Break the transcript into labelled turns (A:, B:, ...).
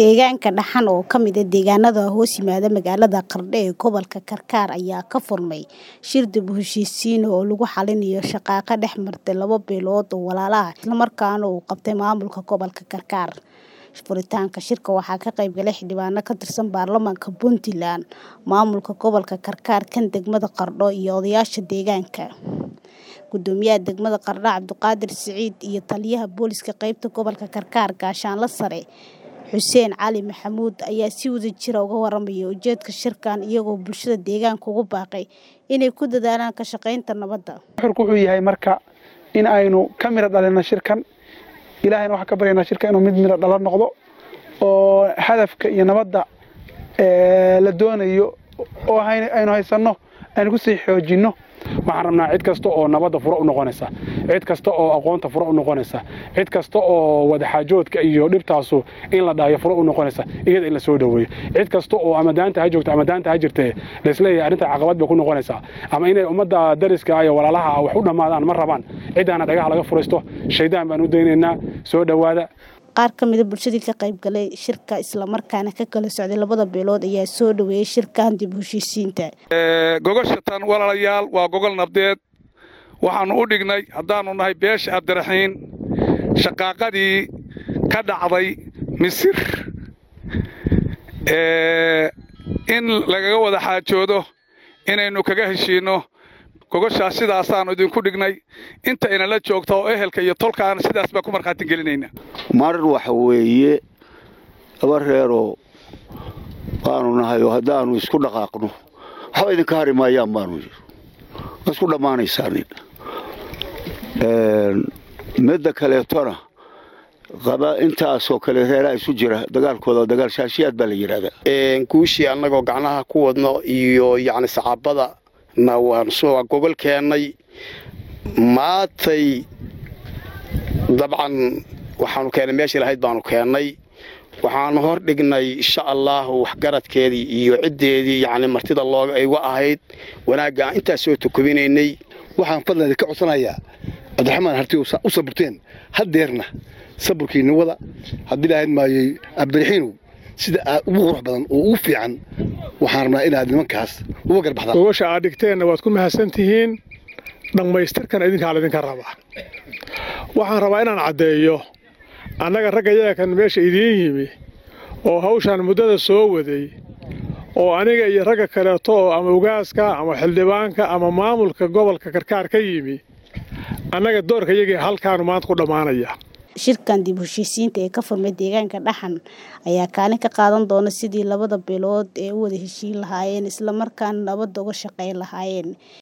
A: Deegaanka Dhaxan oo ka mid ah deegaanada hoos yimaada magaalada Qardho ee gobolka Karkar ayaa ka furmay shir dib u heshiisiin oo lagu xalinayo shaqaaqa dhex martay laba beelood oo walaalo ah isla markaana uu qabtay maamulka gobolka Karkar. Furitaanka shirka waxaa ka qayb galay xildhibaano ka tirsan baarlamaanka Puntland, maamulka gobolka Karkar, kan degmada Qardho iyo odayaasha deegaanka. Gudoomiyaha degmada Qardho Cabdiqaadir Siciid iyo taliyaha booliska qaybta gobolka Karkar Gaashaanle Sare Xuseen Cali Maxamuud ayaa si wadajir ah uga warramay ujeedka shirkan iyagoo bulshada deegaanka ugu baaqay inay ku dadaalaan ka shaqaynta nabadda.
B: Nuxurku wuxuu yahay marka in aynu ka miro dhalino shirkan ilaahayna waxaan ka baryaynaa shirka inuu mid miro dhalo noqdo oo hadafka iyo nabadda la doonayo oo aynu haysanno aynu kusii xoojinno waxaan rabnaa cid kasta oo nabadda furo u noqonaysa cid kasta oo aqoonta furo u noqonaysa cid kasta oo wadaxaajoodka iyo dhibtaasu in la dhaayo furo u noqonaysa iyada in la soo dhoweeyo cid kasta oo ama daanta ha joogto ama daanta ha jirtee laisleeyahay arrinta caqabad bay ku noqonaysaa ama inay ummadda dariska iyo walaalaha ah wax u dhammaadaan ma rabaan ciddaana dhagaha laga furaysto shaydaan baan u daynaynaa soo dhowaada
A: qaar ka mida bulshadii ka qayb galay shirka isla markaana ka kala socday labada beelood ayaa soo dhaweeyay shirkan dib u heshiisiinta
C: gogosha tan walaalayaal waa gogol nabdeed waxaannu u dhignay haddaannu nahay beesha abdiraxiin shaqaaqadii ka dhacday misir in lagaga wada xaajoodo inaynu kaga heshiinno gogoshaas sidaasaannu idinku dhignay inta inala joogta oo ehelka iyo tolkaana sidaas baan ku markhaati gelinayna
D: mar waxa weeye laba reeroo baanu nahay oo haddaannu isku dhaqaaqno waxba idinka hari maayaan baanu yiri waa isku dhammaanaysaanin midda kaleetona qaba intaasoo kale reeraa isu jira dagaalkooda dagaal shaashiyaad baa la yidhahdaa
E: guushii annagoo gacnaha ku wadno iyo yacni sacaabada na waan soo gogol keennay maatay dabcan waxaanu keennay meeshii lahayd baanu keennay waxaanu hor dhignay insha allaahu waxgaradkeedii iyo ciddeedii yacni martida looga iga ahayd wanaagga aan intaas soo tukubinaynay
F: waxaan fadlan ka codsanayaa cabdiraxmaan harti u saburteen haddeerna saburkiinna wada haddii lahayd maayey cabdiraxiinow sida aad ugu qurux badan oo ugu fiican waxaan rabnaa inaad nimankaas uga garbaxdaan
G: gogosha aad dhigteenna waad ku mahadsan tihiin dhammaystirkan idinkaa laydinka rabaa waxaan rabaa inaan caddeeyo annaga ragga yaga kan meesha idiin yimi oo hawshaan muddada soo waday oo aniga iyo ragga kaleeto oo ama ugaaska ama xildhibaanka ama maamulka gobolka karkaar ka yimi annaga doorka yagii halkaanu maanta ku dhammaanaya
A: shirkan dib u heshiisiinta ee ka furmay deegaanka dhaxan ayaa kaalin ka qaadan doona sidii labada beelood ee u wada heshiin lahaayeen isla markaana nabadda uga shaqayn lahaayeen